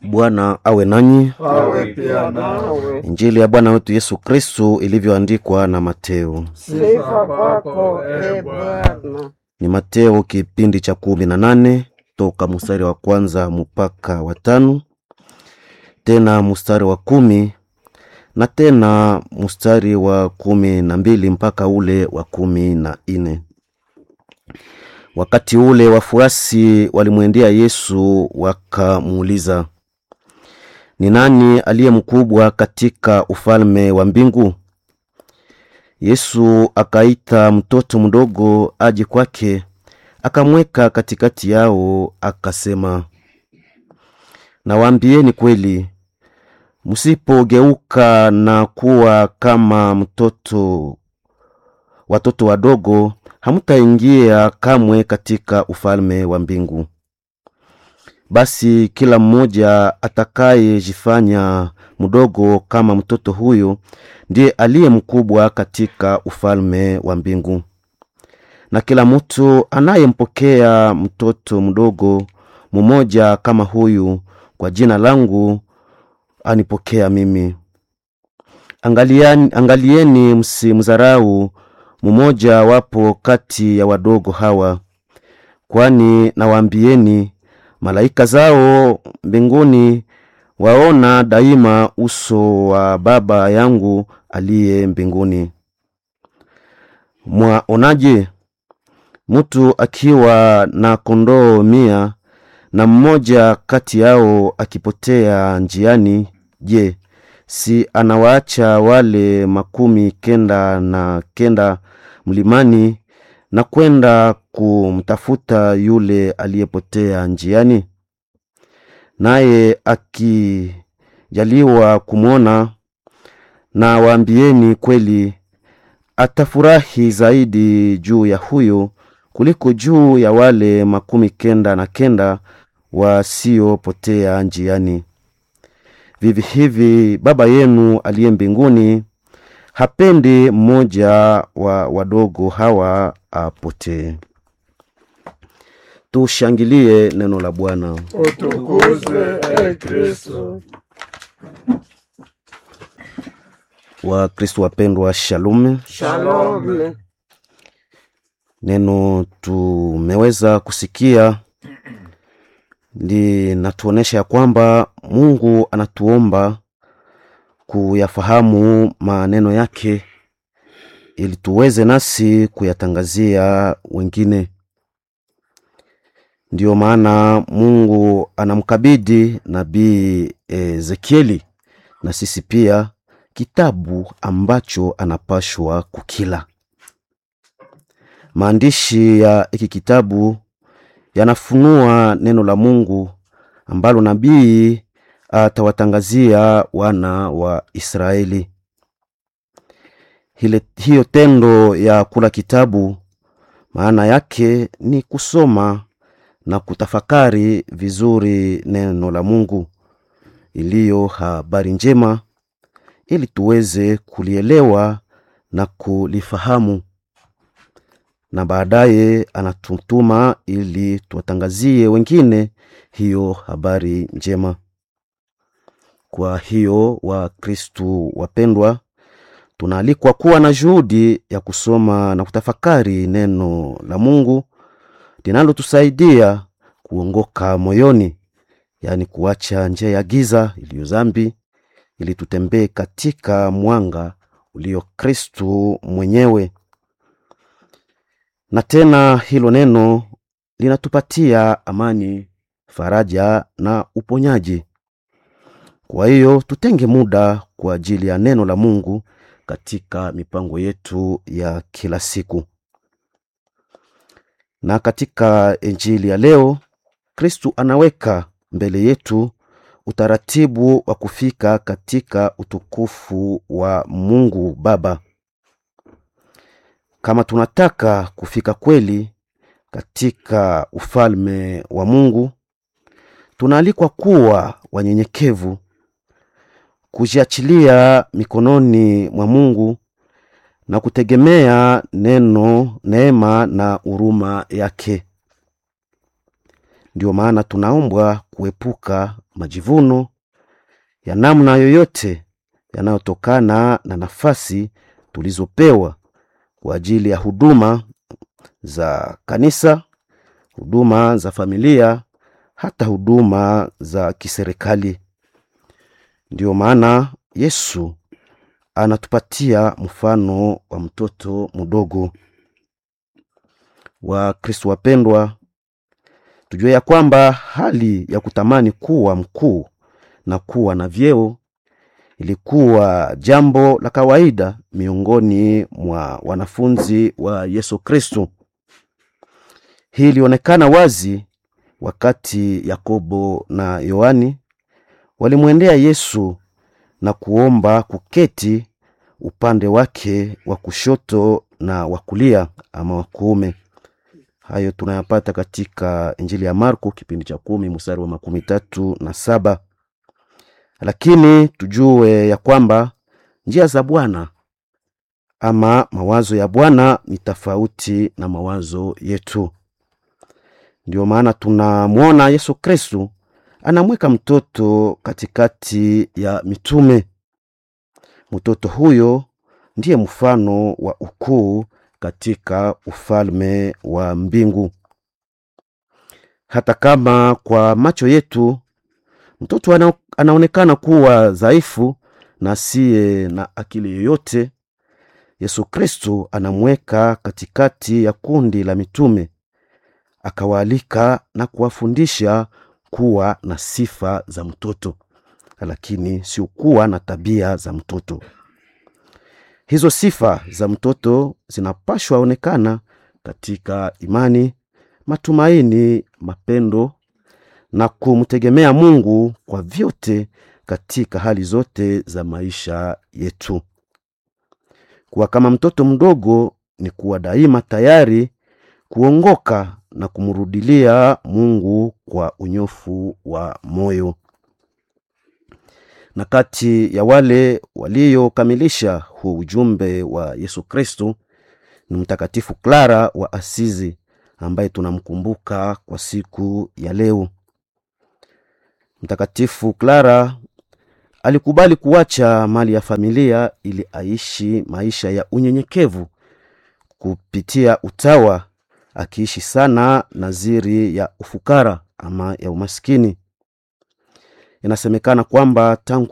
Bwana awe nanyi. awe pia nawe. Injili ya Bwana wetu Yesu Kristu ilivyoandikwa na Mateo. Sifa kwako e Bwana. Ni Mateo kipindi cha kumi na nane toka mstari wa kwanza mpaka wa tano tena mstari wa kumi na tena mstari wa kumi na mbili mpaka ule wa kumi na nne. Wakati ule wafuasi walimwendea Yesu wakamuuliza, ni nani aliye mkubwa katika ufalme wa mbingu? Yesu akaita mtoto mdogo aje kwake, akamweka katikati yao, akasema, nawaambieni kweli, msipogeuka na kuwa kama mtoto watoto wadogo, hamtaingia kamwe katika ufalme wa mbingu. Basi kila mmoja atakayejifanya mdogo kama mtoto huyo ndiye aliye mkubwa katika ufalme wa mbingu. Na kila mtu anayempokea mtoto mdogo mmoja kama huyu kwa jina langu anipokea mimi. Angaliani, angalieni msimdharau mmoja wapo kati ya wadogo hawa, kwani nawaambieni malaika zao mbinguni waona daima uso wa Baba yangu aliye mbinguni. Mwaonaje mtu akiwa na kondoo mia na mmoja kati yao akipotea njiani? Je, si anawaacha wale makumi kenda na kenda mlimani na kwenda kumtafuta yule aliyepotea njiani? Naye akijaliwa kumwona, na waambieni kweli, atafurahi zaidi juu ya huyo kuliko juu ya wale makumi kenda na kenda wasiopotea njiani. Vivi hivi Baba yenu aliye mbinguni hapendi mmoja wa wadogo hawa apotee. Tushangilie neno la Bwana. Utukuzwe e Kristo. Wakristo wapendwa, shalom. Shalom. Neno tumeweza kusikia linatuonesha ya kwamba Mungu anatuomba kuyafahamu maneno yake ili tuweze nasi kuyatangazia wengine. Ndiyo maana Mungu anamkabidhi nabii Ezekieli na sisi pia kitabu ambacho anapashwa kukila. Maandishi ya hiki kitabu yanafunua neno la Mungu ambalo nabii atawatangazia wana wa Israeli. Hile, hiyo tendo ya kula kitabu maana yake ni kusoma na kutafakari vizuri neno la Mungu iliyo habari njema, ili tuweze kulielewa na kulifahamu, na baadaye anatutuma ili tuwatangazie wengine hiyo habari njema. Kwa hiyo Wakristu wapendwa, tunaalikwa kuwa na juhudi ya kusoma na kutafakari neno la Mungu linalotusaidia kuongoka moyoni, yaani kuacha njia ya giza iliyo dhambi, ili tutembee katika mwanga ulio Kristu mwenyewe. Na tena hilo neno linatupatia amani, faraja na uponyaji. Kwa hiyo tutenge muda kwa ajili ya neno la Mungu katika mipango yetu ya kila siku. Na katika Injili ya leo, Kristu anaweka mbele yetu utaratibu wa kufika katika utukufu wa Mungu Baba. Kama tunataka kufika kweli katika ufalme wa Mungu, tunaalikwa kuwa wanyenyekevu, kujiachilia mikononi mwa Mungu na kutegemea neno, neema na huruma yake. Ndiyo maana tunaombwa kuepuka majivuno ya namna yoyote yanayotokana na nafasi tulizopewa kwa ajili ya huduma za kanisa, huduma za familia, hata huduma za kiserikali. Ndiyo maana Yesu anatupatia mfano wa mtoto mdogo. Wa Kristo wapendwa, tujue ya kwamba hali ya kutamani kuwa mkuu na kuwa na vyeo ilikuwa jambo la kawaida miongoni mwa wanafunzi wa Yesu Kristo. Hii ilionekana wazi wakati Yakobo na Yohani walimwendea Yesu na kuomba kuketi upande wake wa kushoto na wa kulia ama wa kuume. Hayo tunayapata katika Injili ya Marko kipindi cha kumi mstari wa makumi tatu na saba. Lakini tujue ya kwamba njia za Bwana ama mawazo ya Bwana ni tofauti na mawazo yetu. Ndio maana tunamwona Yesu Kristu anamweka mtoto katikati ya mitume. Mtoto huyo ndiye mfano wa ukuu katika ufalme wa mbingu. Hata kama kwa macho yetu mtoto ana, anaonekana kuwa dhaifu na asiye na akili yoyote, Yesu Kristo anamweka katikati ya kundi la mitume, akawaalika na kuwafundisha kuwa na sifa za mtoto, lakini sio kuwa na tabia za mtoto. Hizo sifa za mtoto zinapashwa onekana katika imani, matumaini, mapendo na kumtegemea Mungu kwa vyote katika hali zote za maisha yetu. Kuwa kama mtoto mdogo ni kuwa daima tayari kuongoka na kumrudilia Mungu kwa unyofu wa moyo. Na kati ya wale waliokamilisha huu ujumbe wa Yesu Kristo ni Mtakatifu Klara wa Asizi ambaye tunamkumbuka kwa siku ya leo. Mtakatifu Klara alikubali kuacha mali ya familia ili aishi maisha ya unyenyekevu kupitia utawa, akiishi sana naziri ya ufukara ama ya umaskini. Inasemekana kwamba tangu